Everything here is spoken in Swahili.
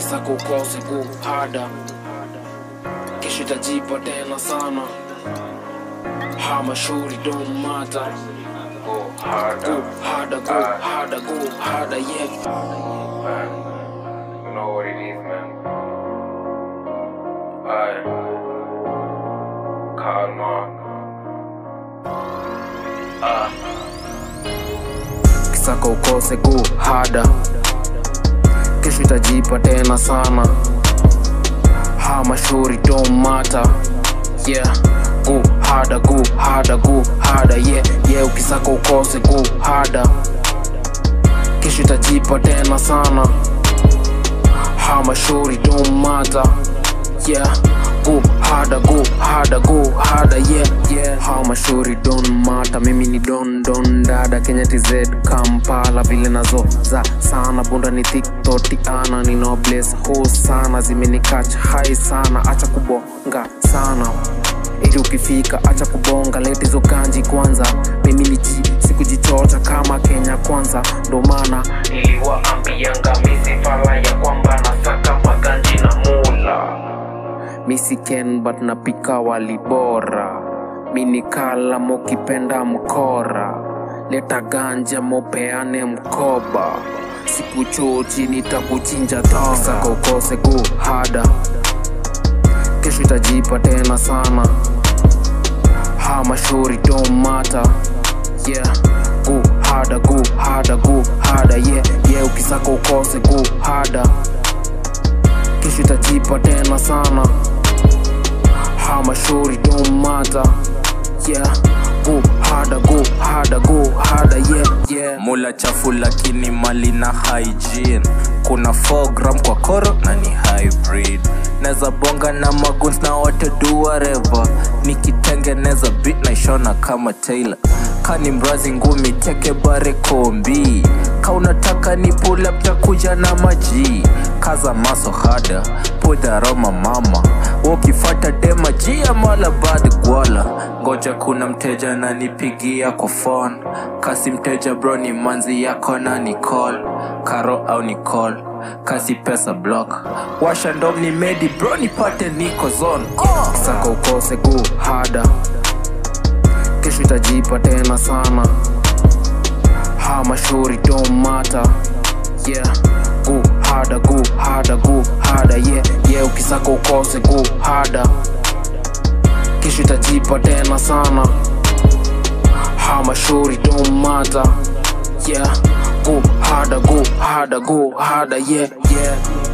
ukisaka ukose go harder kesho itajipa tena sana hamashuri don't matter Go harder. go harder go harder go harder yeah man. You know what it is, man. Aye. Karma. Ah. ukisaka ukose go harder kesho itajipa tena sana hamashuri don't matter yeah go harder go harder go harder yeah yeah ukisaka ukose go harder kesho itajipa tena sana hamashuri don't matter yeah go harder go harder go harder yeah yeah hamashuri don't matter mimi ni don don dada kenya tz kampala vile nazo za sana bunda ni tiktotiana ni no bless ho sana zimenikach hai sana acha kubonga sana ili ukifika acha kubonga lete hizo ganji kwanza mimi ni ji sikujichocha kama kenya kwanza ndo maana niliwaambianga misifala ya kwamba nasaka maganji na mula misiken but napika wali bora minikala mokipenda mkora leta ganja mopeane mkoba sikuchochi nitakuchinja tosaka ukose go hada kesho itajipa tena sana hamashuri don't matter yeah go harder go harder go harder yeah yeah ukisaka ukose go harder kesho itajipa tena sana hamashuri don't matter yeah go harder go harder go harder yeah yeah mula chafu lakini mali na hygiene kuna 4 gram kwa koro na ni hybrid neza bonga na maguns na wote do whatever nikitengeneza bit na ishona kama taylor kani mrazi ngumi teke bare kombi ka unataka ni pull up takuja na maji kaza maso hada pudharoma mama ukifata dema jia mala bad gwala ngoja kuna mteja nanipigia kwa phone kasi mteja bro ni manzi yako na ni call karo au ni call kasi pesa block washa ndom ni medi bro nipate niko zone oh. saka ukose go harder kesho itajipa tena sana hamashuri don't matter yeah go harder go harder go harder yeah yeah ukisaka ukose go harder kesho itajipa tena sana hamashuri don't matter yeah go harder go harder go harder yeah yeah